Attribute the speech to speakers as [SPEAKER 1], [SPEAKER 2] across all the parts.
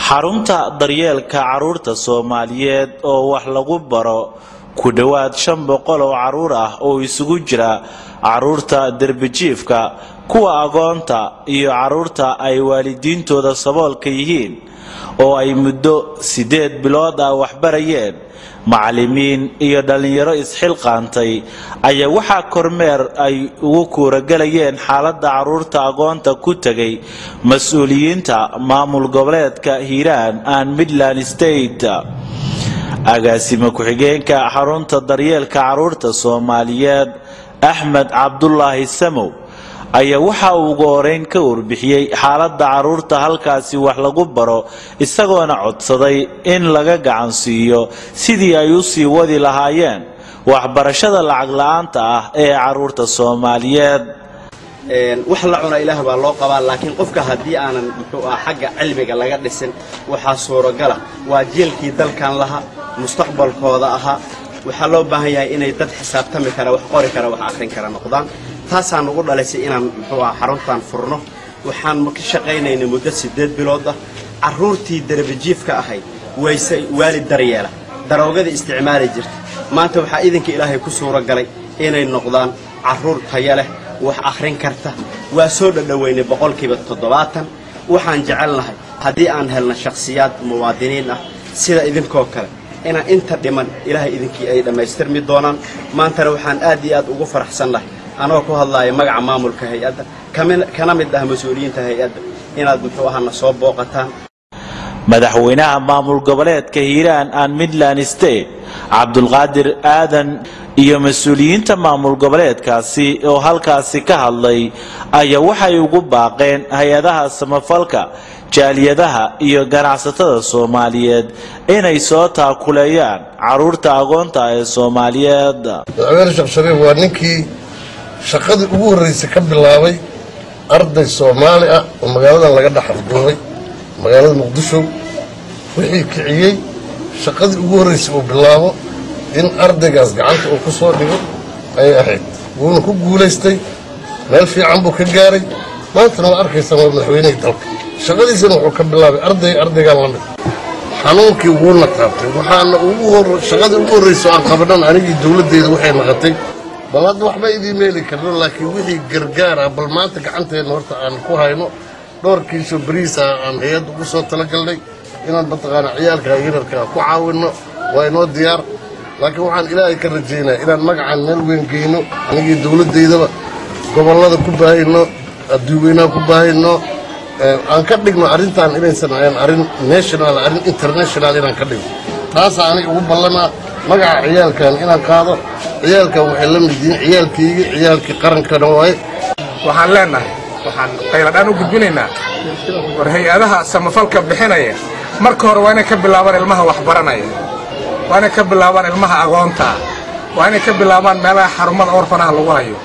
[SPEAKER 1] xarunta daryeelka carruurta soomaaliyeed oo wax lagu baro ku dhowaad shan boqol oo carruur ah oo isugu jira carruurta derbijiifka kuwa agoonta iyo carruurta ay waalidiintooda saboolka yihiin oo ay muddo siddeed bilood ah waxbarayeen macallimiin iyo dhallinyaro isxilqaantay ayaa waxaa kormeer ay ugu kuuragelayeen xaaladda carruurta agoonta ku tegay mas-uuliyiinta maamul goboleedka hiiraan and midland state agaasime ku-xigeenka xarunta daryeelka carruurta soomaaliyeed axmed cabdulaahi samow ayaa waxa uu ugu horeyn ka warbixiyey xaaladda carruurta halkaasi wax lagu baro isagoona codsaday in laga gacan siiyo sidii ay u sii wadi lahaayeen waxbarashada lacag la-aanta ah ee carruurta soomaaliyeed
[SPEAKER 2] wax la cuna ilaah baa loo qabaa laakiin qofka haddii aanan muxuu ah xagga cilmiga laga dhisin waxaa suuragala waa jeelkii dalkan lahaa mustaqbalkooda ahaa waxaa loo baahan yahay inay dad xisaabtami kara wax qori kara wax akhrin kara noqdaan taasaan ugu dhalaysay inaan muxuu ah xaruntan furno waxaan ka shaqaynaynay muddo siddeed bilood ah carruurtii darabajiifka ahayd wayse waalid daryeela daroogada isticmaali jirta maanta waxaa idinka ilaahay ku suuro galay inay noqdaan carruur taya leh wax akhrin karta waa soo dhadhoweynay boqolkiiba toddobaatan waxaan jecelnahay haddii aan helno shakhsiyaad muwaadiniin ah sida idinkoo kale inaan inta dhiman ilaahay idinkii ay dhammaystirmi doonaan maantana waxaan aad iyo aad ugu faraxsannahay anoo ku hadlaaya magaca maamulka hay-adda kana mid ah mas-uuliyiinta hay-adda inaad muxuu ahaana soo booqataan
[SPEAKER 1] madaxweynaha maamul goboleedka hiiraan and midland state cabdulqaadir aadan iyo mas-uuliyiinta maamul goboleedkaasi oo halkaasi ka hadlay ayaa waxay ugu baaqeen hay-adaha samafalka jaaliyadaha iyo ganacsatada soomaaliyeed inay soo taakuleeyaan carruurta agoonta ee soomaaliyeed
[SPEAKER 3] madaxweyne sheekh shariif waa ninkii shaqadii ugu horraysay ka bilaabay arday soomaali ah oo magaaladan laga dhex afduubay magaalada muqdisho wixii kiciyey shaqadii ugu horraysay uu bilaabo in ardaygaas gacanta uu ku soo dhigo ayay ahayd wuuna ku guulaystay meel fiican buu ka gaaray maantana waa arkaysaa waa madaxweynihii dalka shaqadiisana wuxuu ka bilaabay arday ardaygaan la mid xanuunkii wuuna taabtay waxaana ugu hor shaqadii ugu horraysa oo aan qabanan anigii dowladdeyda waxay naqatay bal hadda waxba idiin meeli karno laakiin wixii gargaar ah bal maanta gacanteenna horta aan ku hayno dhowr kiisoo bariis ah aan hay-adda ugu soo talagalnay inaan mataqaana ciyaalka yararkaa ku caawinno waa inoo diyaar laakiin waxaan ilaahay ka rajaynaya inaan magacaan meel weyn geyno anigii dowladdaydaba gobollada ku baahayno adduuweynaha ku baahayno aan ka dhigno arrintan inaysan ahayn arrin national arrin international inaan ka dhigno taasaa aniga ugu ballanaa magaca ciyaalkan inaan qaado ciyaalkan waxay la mid yihiin ciyaalkaygii ciyaalkii qarankana waaye
[SPEAKER 4] waxaan leennahay waxaan qayladhaan u gudbinaynaa war hay-adaha samafalka bixinaya marka hore waa inay ka bilaabaan ilmaha waxbaranaya waa inay ka bilaabaan ilmaha agoontaa waa inay ka bilaabaan meelaha xarumada orfanaha lagu hayo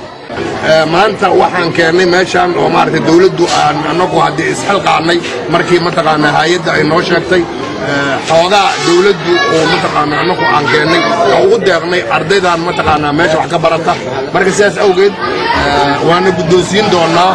[SPEAKER 3] maanta waxaan keennay meeshaan oo maaragtay dawladdu aan annagu haddii isxilqaannay markii mataqaanaa hay-adda ay noo sheegtay xoogaa dawladdu oo mataqaanaa annagu aan keennay oo ugu deeqnay ardaydan mataqaanaa meesha wax ka barata marka sidaas awgeed waana guddoonsiin doonnaa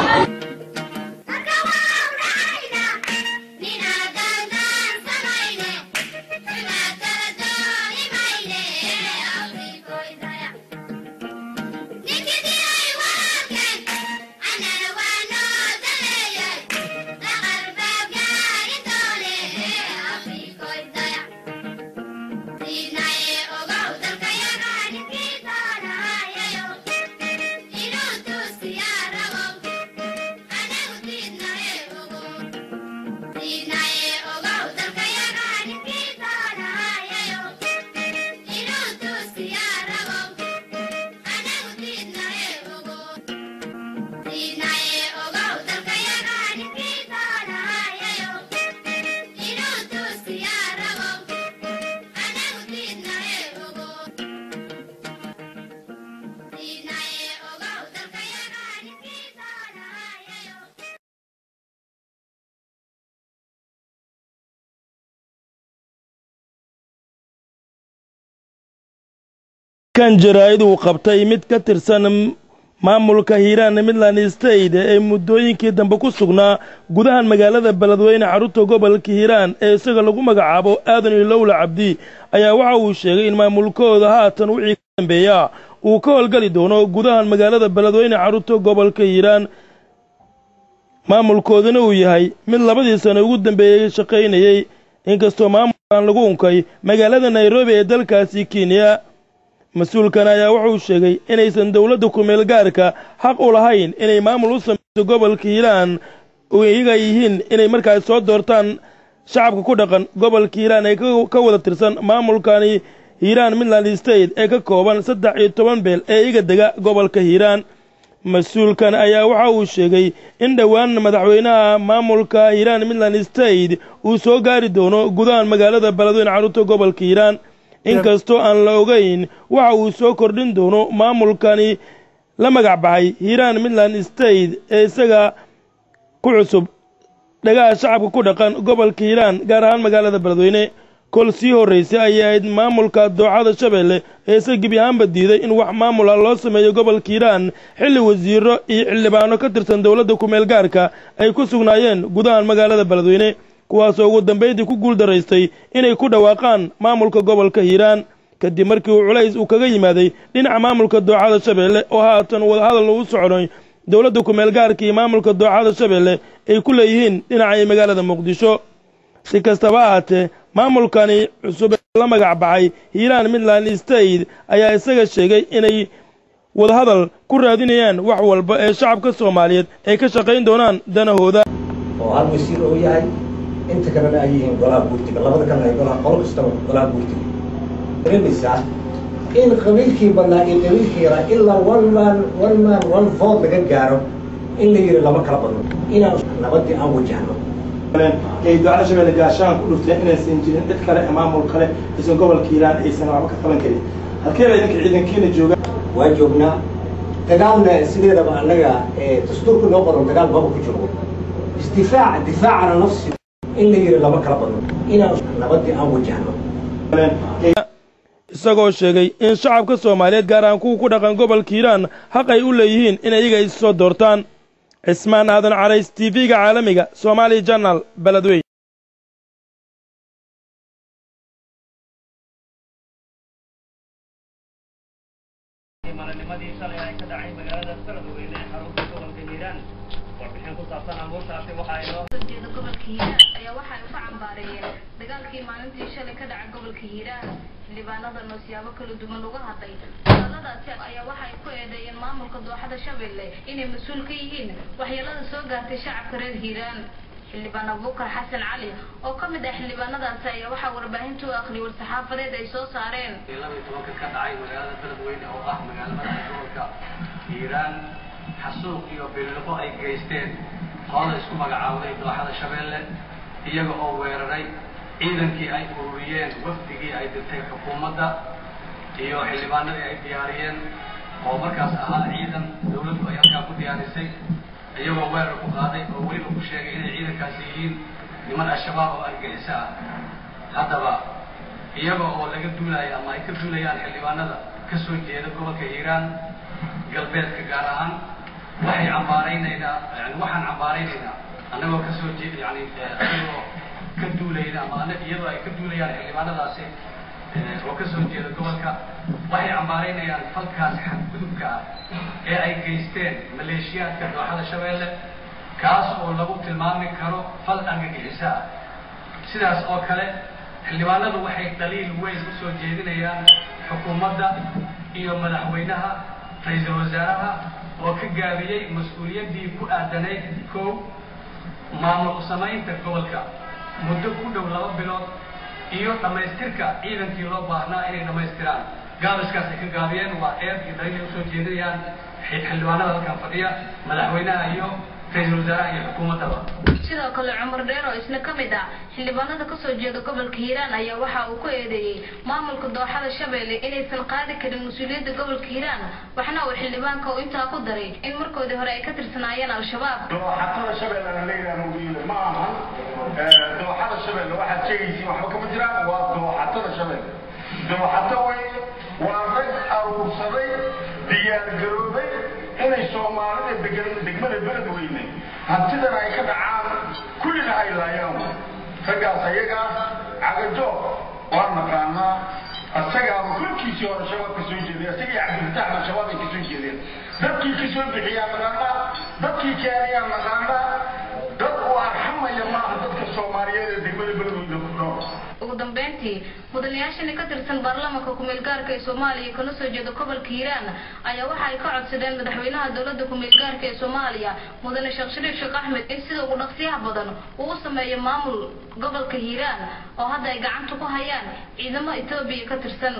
[SPEAKER 5] kan jaraa'id uu qabtay mid ka tirsan maamulka hiiraan midland state ee muddooyinkii dambe ku sugnaa gudahan magaalada beledweyne xarunta gobolka hiiraan ee isaga lagu magacaabo aadan ilowla cabdi ayaa waxa uu sheegay in maamulkooda haatan wixii ka dambeeya uu ka howlgeli doono gudahan magaalada beledweyne xarunta gobolka hiiraan maamulkoodana uu yahay mid labadii sano ugu dambeeyey shaqaynayey inkastoo maamulkan lagu unkay magaalada nairobi ee dalkaasi kenya mas-uulkan ayaa wuxuu sheegay inaysan dowladda kumeel gaarka xaq u lahayn inay maamul u samayso gobolka hiiraan oo iyaga yihiin inay markaas soo doortaan shacabka ku dhaqan gobolka hiiraan ee ka wada tirsan maamulkani hiiraan midland state ee ka kooban saddex iyo toban beel ee iga dega gobolka hiiraan mas-uulkan ayaa waxa uu sheegay in dhowaan madaxweynaha maamulka hiiraan midland state uu soo gaari doono gudahan magaalada beledweyne carruurta gobolka hiiraan inkastoo aan la ogayn waxa uu soo kordhin doono maamulkani la magac baxay hiiraan midland state ee isaga ku cusub dhagaha shacabka ku dhaqan gobolka hiiraan gaar ahaan magaalada beledweyne kol sii horraysay ayay ahayd maamulka dooxada shabeelle ee isa gebi ahaanba diiday in wax maamula loo sameeyo gobolka hiiraan xilli wasiiro iyo xildhibaano ka tirsan dowladda kumeel gaarka ay ku sugnaayeen gudahan magaalada beledweyne kuwaasoo ugu dambaydii ku guuldaraystay inay ku dhawaaqaan maamulka gobolka hiiraan kadib markii uu culays uu kaga yimaaday dhinaca maamulka dooxada shabeelle oo haatan wadahadal uu socday dowladda kumeel gaarka iyo maamulka dooxada shabeelle ay ku leeyihiin dhinaca magaalada muqdisho si kastaba ahaatee maamulkani cusub ee la magac baxay hiiraan midland state ayaa isaga sheegay inay wadahadal ku raadinayaan wax walba ee shacabka soomaaliyeed ay ka shaqayn doonaan danahooda
[SPEAKER 6] oo hal wasiir oo yahay inta kalena ay yihiin golaha guurtiga labada kalena ay golaha qolo kastaba golaha guurtiga dareemaysaa in qabiilkii badnaa iyo qabiilkii yaraa ilaa one man one man one vote laga gaaro in la yidhi lama kala badno inaan nabadii aan wajahno
[SPEAKER 7] ay dooxada shabeelle gaashaan ku dhufteen inaysan jirin cid kale maamul kale aysan gobolka hiiraan aysan waxba ka qaban karin halkee baa idinka ciidankiina jooga
[SPEAKER 6] waa joognaa dagaalna sideedaba annaga dastuurka noo qoran dagaal maba ku jiro isdifaac difaacana nafsi in la yidhi lama kala badno inaan nabadii aan wajahno
[SPEAKER 5] isagoo sheegay in shacabka soomaaliyeed gaar ahaan kuwa ku dhaqan gobolka hiiraan xaq ay u leeyihiin in iyaga is soo doortaan cismaan aadan carays t v-ga caalamiga somaali janal beledweyn
[SPEAKER 8] maalinimadii shalay ay ka dhacay magaalada beledweyne ee xarunta gobolka hiiraan warbixin ku saabsan amuurtaasi waxa ay noo
[SPEAKER 9] jeeda gobolka hiiraan ayaa waxa ay ka cambaareeyeen dagaalkii maalintii shalay ka dhacay gobolka hiiraan xildhibaanadan oo siyaabo kala duwan uga hadlay dagaaladaasi ayaa waxa ay ku eedeeyeen maamulka dooxada shabeelle inay mas-uul ka yihiin waxyeelada soo gaartay shacabka reer hiiraan xildhibaan abuukar xasan cali oo ka mid ah xildhibaanadaasi ayaa waxaa warbaahinta u akhriyay war-saxaafadeed ay soo saareen
[SPEAKER 8] laba iyo tobanka ka dhacay magaalada beledweyne oo ah magaalo madaxa gobolka hiiraan xasuuq iyo biliqo ay geysteen qolada isku magacaawday dooxada shabeelle iyaga oo weeraray ciidankii ay ururiyeen wafdigii ay dirtay xukuumadda iyo xildhibaanadii ay diyaariyeen oo markaas ahaa ciidan dawladdu ay halkaa ku diyaarisay iyagoo weerar ku qaaday oo weliba ku sheegay inay ciidankaasi yihiin niman al-shabaab oo argaxiso ah haddaba iyaga oo laga duulaya ama ay ka duulayaan xildhibaanada ka soo jeeda gobolka hiiraan galbeedka gaar ahaan waxay cambaaraynaynaa yani waxaan cambaaraynaynaa annagoo ka soo jeed yani anagoo ka duulayna ama ana iyadoo ay ka duulayaan xildhibaanadaasi oo ka soo jeeda gobolka waxay cambaaraynayaan falkaas xadgudubka ah ee ay geysteen maleeshiyaadka dooxada shabeelle kaas oo lagu tilmaami karo fal argagixiso ah sidaas oo kale xildhibaanadu waxay daliil weyn u soo jeedinayaan xukuumadda iyo madaxweynaha ra-iisul wasaaraha oo ka gaabiyey mas-uuliyaddii ku aadanayd kow maamul samaynta gobolka muddo ku dhow laba bilood iyo dhammaystirka ciidankii loo baahnaa inay dhammaystiraan gaabiskaas ay ka gaabiyeen waa eed iyo daliil ay usoo jeedinayaan xildhibaanada halkan fadhiya madaxweynaha iyo ra-iisul wasaaraha iyo xukuumaddaba
[SPEAKER 9] sidoo kale cumar dheer oo isna ka mid ah xildhibaanada kasoo jeeda gobolka hiiraan ayaa waxa uu ku eedeeyey maamulka dooxada shabeelle inaysan qaadi karin mas-uuliyadda gobolka hiiraan waxna uu xildhibaanka uu intaa ku daray in markoodii hore ay ka tirsanaayeen al-shabaab
[SPEAKER 10] dooxatada shabeellena la yidhahdo wiil ma ahan dooxada shabeelle waxaad sheegaysiin waxba kama jiraan waa dooxatada shabeelle dooxato wey waa rag aruursaday diyaargaroobay inay soomaalida degan degmada beledweyne hantidan ay ka dhacaan kullina ay laayaan raggaas ayagaa cagajo waa naqaanaa asagaaba kulkiisii hore shabaab ka soo jeeday asagii cabdilfataaxna shabaab ay ka soo jeedeen dadkii ka soo bixiyaa naqaanaa dadkii keeniyaa naqaanaa dad u arxamaya maaha dadka soomaaliyeed ee degmada beledweyne ku nool
[SPEAKER 9] ugu dambeyntii mudanayaashani ka tirsan baarlamaanka kumeel gaarka ee soomaaliya kana soo jeeda gobolka hiiraan ayaa waxa ay ka codsadeen madaxweynaha dowladda kumeel gaarka ee soomaaliya mudane sheekh shariif sheekh axmed in sida ugu dhaqsiyaha badan uu u sameeyo maamul gobolka hiiraan oo hadda ay gacanta ku hayaan ciidamo etoobiya ka tirsan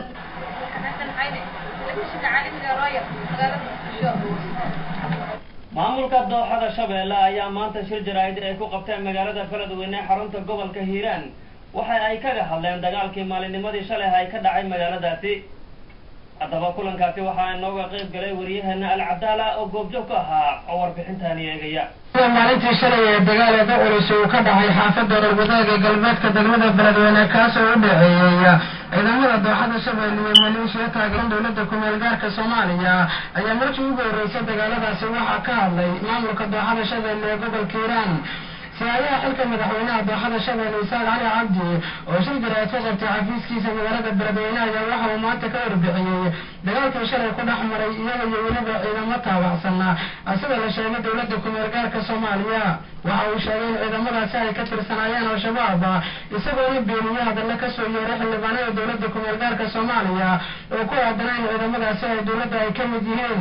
[SPEAKER 11] maamulka dooxada shabeelle ayaa maanta shir jaraa'id ay ku qabteen magaalada beledweyne xarunta gobolka hiiraan waxa ay kaga hadleen dagaalkii maalinnimadii shalay ay ka dhacay magaaladaasi haddaba kulankaasi waxaa inooga qayb galay wariyaheena alcadaala oo goobjoog ka ahaa oo warbixintaani eegaya
[SPEAKER 12] maalintii shalay ee dagaalada culus uu ka dhacay xaafadda rarwadaaga galbeedka degmada beledweyne kaasoo u dhaceeyey ciidamada dooxada shabeelle iyo maleeshiya taageeran dowladda kumeel gaarka soomaaliya ayaa markii ugu horreysay dagaaladaasi waxaa ka hadlay maamulka dooxada shabeelle ee gobolka hiiraan siyaadaha xilka madaxweynaha dooxada shabeelle isaaq cali cabdi oo shir jaraa'id ka qabtay xafiiskiisa magaalada beledweyne ayaa waxa uu maanta ka warbixiyey dagaalkii shalay ku dhex maray iyaga iyo weliba ciidamo taabacsan sida la sheegay dowladda kumeel gaarka soomaaliya waxa uu sheegay in ciidamadaasi ay ka tirsanaayeen al-shabaab isagoona beeniye hadalla kasoo yeeray xildhibaanada dowladda kumeel gaarka soomaaliya oo ku aadana in ciidamadaasi ay dowladda ay ka mid yihiin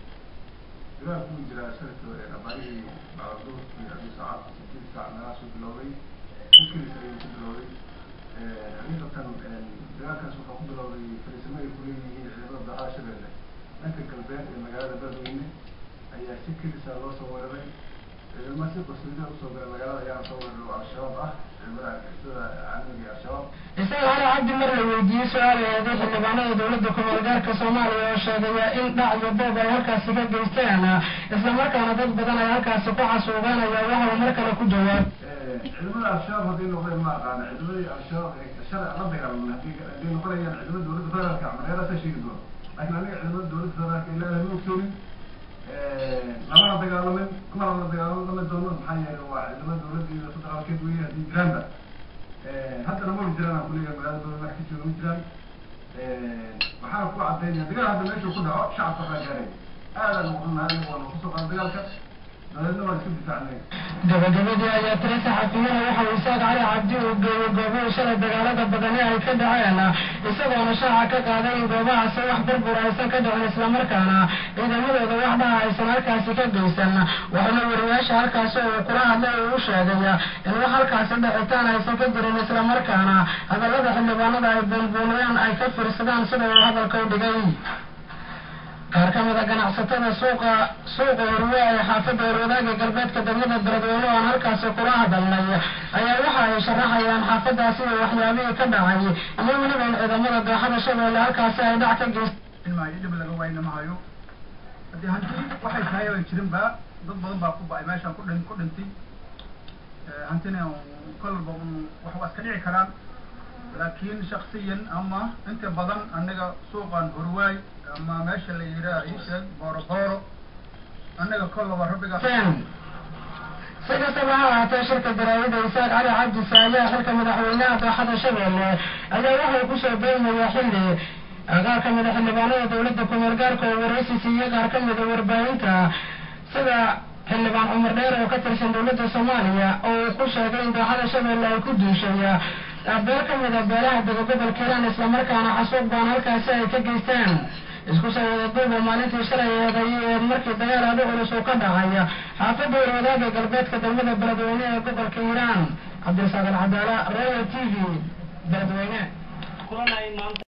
[SPEAKER 13] dagaalkaas waxaa ku bilowday fariisimo ay kuleeyihiin ciidamada dooxada shabeelle dhanka galbeed ee magaalada beledweyne ayaa si kelisa loo soo weeraray ciidamo si qasriida usoo galay magaalada ayaana soo weeraray oo al-shabaab ah ciidamada argixisada caalamiga al-shabaab
[SPEAKER 12] isaga cali cabdi mar la weydiiyey su-aal eeday xildhibaanada dowladda kumeel gaarka soomaaliya oo sheegaya in dhac iyo boob ay halkaasi ka geysteen islamarkaana dad badan ay halkaasi ku xasuugaan ayaa waxa uu mar kale ku jawaab
[SPEAKER 13] ciidamada al-shabaab hadday noqdeen ma aqaana ciidamadii al-shabaab ee shalay la dagaalamay haddii hadday noqonayaan ciidamada dowladda federaalka mareeraasa sheegi doona laakiin aniga ciidamada dowladda federaalka ilaahay ma ogsoonin lamana dagaalamin kumana la dagaalami doono maxaa yeelay waa ciidamada dowladda iyo federaalkeed weeye haddii jiraanba haddana ma jiraan aan kuleeyahay magaalada dowladda wax ka jooga ma jiraan waxaana ku cadaynaya dagaal hadda meeshuu ku dhaco shacabka waxaa gaaraya aadan uxunahay waana kusoo qaada dagaalka dabeedna waan iska difaacnay
[SPEAKER 12] gabagabadii ayaa tira saxaafiyana waxa uu isaaq cali cabdi uu geeyey goobihii shalay dagaalada badani ay ka dhaceen isagoona shaaca ka qaaday in goobahaasi wax burbur aysan ka dhicin islamarkaana ciidamadooda wax dhaha aysan halkaasi ka geysan waxaana wariyaasha halkaasi uu kula hadlay uu u sheegay in wax halkaasi dhicitaan aysan ka jirin islamarkaana hadallada xildhibaanada ay buunbuuniyaan ay ka fiirsadaan sida uu hadalka u dhigay qaar ka mida ganacsatada suuqa suuqa horwe ee xaafadda horwadaaga galbeedka degmada beledweyne oo aan halkaasi kula hadalnay ayaa waxa ay sharaxayaan xaafadaasi iyo waxyaabihii ka dhacay iyo weliba in ciidamada dooxada shabeelle halkaasi ay dhac ka geysteen
[SPEAKER 14] maayo dhib laga waayna ma hayo haddii hanti waxay tahay aan jirinba dad badan baa ku ba-ay meeshaan ku dhin ku dhintay hantina kolba wax waa iska dhici karaan laakiin shaksiyan ama inta badan anaga suuqan horwaay ama meesha la yidhaah isheeg booro booro annaga kollaba rabbiga
[SPEAKER 12] si kastaba ha ahaatee shirka daraawada isaaq cali cabdi saayaa xilka madaxweynaha dooxada shabeelle ayaa waxay kusoo beegmayaa xilli qaar ka mida xildhibaanada dowladda kumeel gaarka oo waraysi siiyey qaar ka mida warbaahinta sida xildhibaan cumar dheer oo ka tirsan dowladda soomaaliya oo uu ku sheegay in dooxada shabeelle ay ku duushay beel ka mida beelaha dega gobolka hiiraan islamarkaana xasuuq baan halkaasi ay ka geystaan isku soo wada duuba maalintii shalay eeday ee markii dagaal aada culus uu ka dhacay xaafadda warwadaaga galbeedka degmada beledweyne ee gobolka hiiraan cabdirasaaq alcadaala royal t v beledweyne